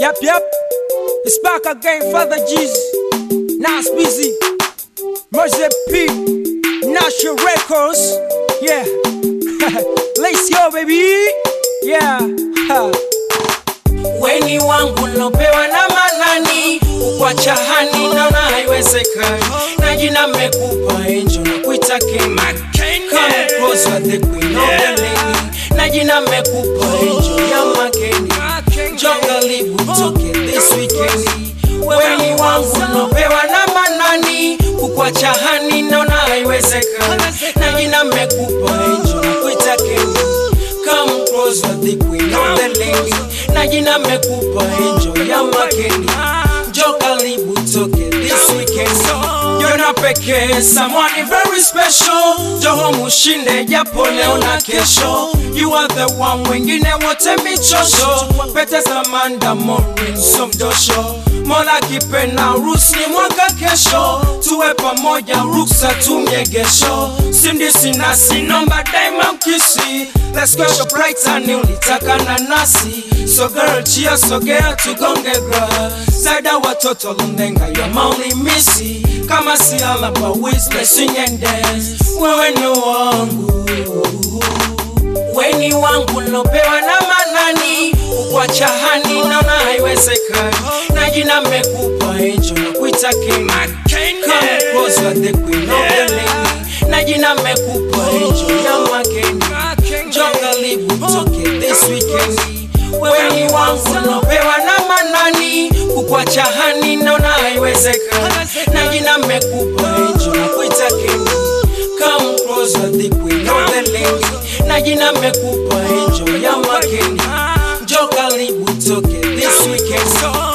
Yep, yep. It's back again, Father Jesus. Nas busy. Mercy P. National Records. Yeah. Let's go, baby. Yeah. Ha. weni wangu lopewa na manani ukwacha hani naona haiwezekani na jina mmekupa enjo na kuita Ken. Come close, you are the queen of the lady. na jina mmekupa enjo ya makeni jongalibu toke this weekend weni wangu lopewa na manani kukwacha hani naona haiwezekani na jina mmekupa enjo na kuita Ken. Come close, you are the queen of the lady. na jina mmekupa enjo ya makeni jo karibu toke this weekend jona pekee someone very special joho mushinde japo leo na kesho you are the one wengine wote michosho pete za manda morin somdosho mola kipena rusi mwaka kesho tuwe pamoja ruksa tumyegesho simdisinasi nomba daima mkisi Let's go shop right and ulitaka nanasi So girl chia sogea tugonge gra Zaida watoto lundenga ya mauli misi Kama si alaba wisle sing and dance Wewe ni wangu Weni wangu lopewa na manani Ukwacha hani naona haiwezekani Na jina mmekupa enjo na kuita Ken. Come close, you are the queen of the lady Na jina mmekupa enjo ya makeni jongalibu toke this weekend weni wangu lopewa na manani kukwacha hani naona haiwezekani na jina mmekupa enjo na kuita Ken. Come close, you are the queen of the lady na jina mmekupa enjo ya makeni jo karibu toke this weekend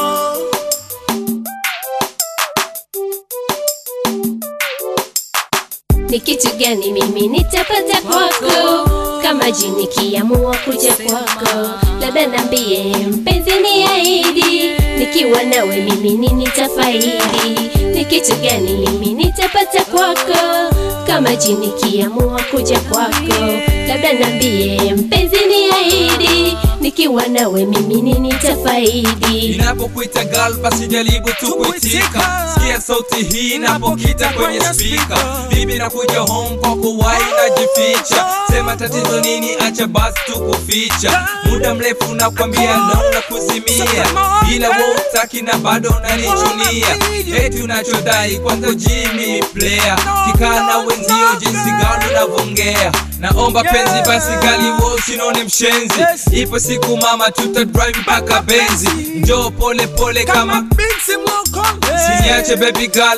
ni kitu gani mimi nitapata kwako kama jini kiamua kuja kwako labda nambie mpenzi ni aidi nikiwa nawe mimi nini nitafaidi ni kitu gani mimi nitapata kwako kama jini kiamua kuja kwako labda nambie mpenzi ni aidi nikiwa nawe mimi nini nitafaidi Inapokuita girl basi jaribu tu kuitika, sikia sauti hii inapokita kwenye spika. Bibi nakuja home kwa kuwahi najificha, sema tatizo nini, acha basi tu kuficha. Muda mrefu nakwambia no na kuzimia, ila wewe utaki na bado unanichunia. Eti unachodai kwanza Jimmy player, kikaa na wenzio jinsi gani unavongea. Naomba penzi basi gali wewe usinone mshenzi, ipo siku mama tuta drive mpaka benzi, njoo pole pole kama Siniache baby girl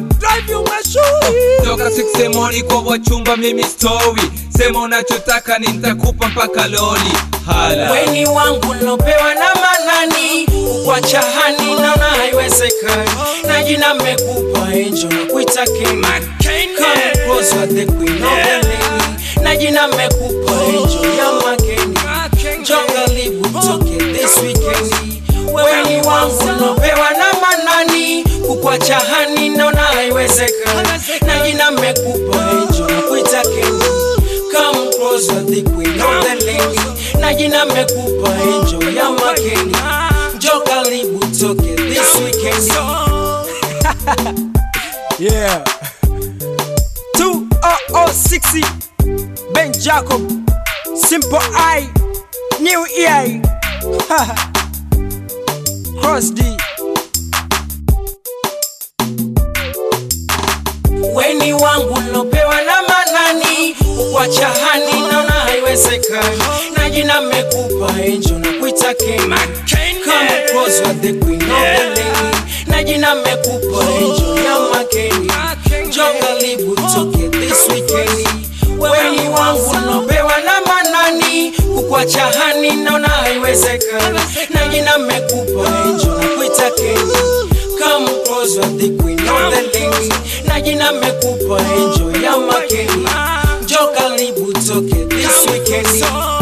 Toka six moni kwa wachumba mimi story Sema unachotaka ni nitakupa mpaka loli Hala weni wangu lopewa na manani ukwacha hani naona haiwezekani na jina mmekupa enjo na kuita Ken. Come close, you are the queen of the lady na jina mmekupa enjo ya makeni jongalibu toke this weekend weni wangu lopewa na manani kukwacha hani naona haiwezekani na jina mmekupa enjo na kuita Ken. Come close, you are the queen of the lady na jina mmekupa enjo ya makeni jo karibu toke this weekend Yeah. 2060. Ben Jacob. Simple I. New EI. Cross D. weni wangu lopewa na manani ukwacha hani naona haiwezekani na jina mmekupa enjo na kuita Ken. Come close, you are the queen of the lady na jina mmekupa enjo ya makeni jo karibu toke this weekend weni wangu lopewa na manani kukwacha hani naona haiwezekani na jina mmekupa enjo na kuita Ken. Come close, you are the queen of the lady na jina mmekupa enjo ya makeni jo karibu toke this weekend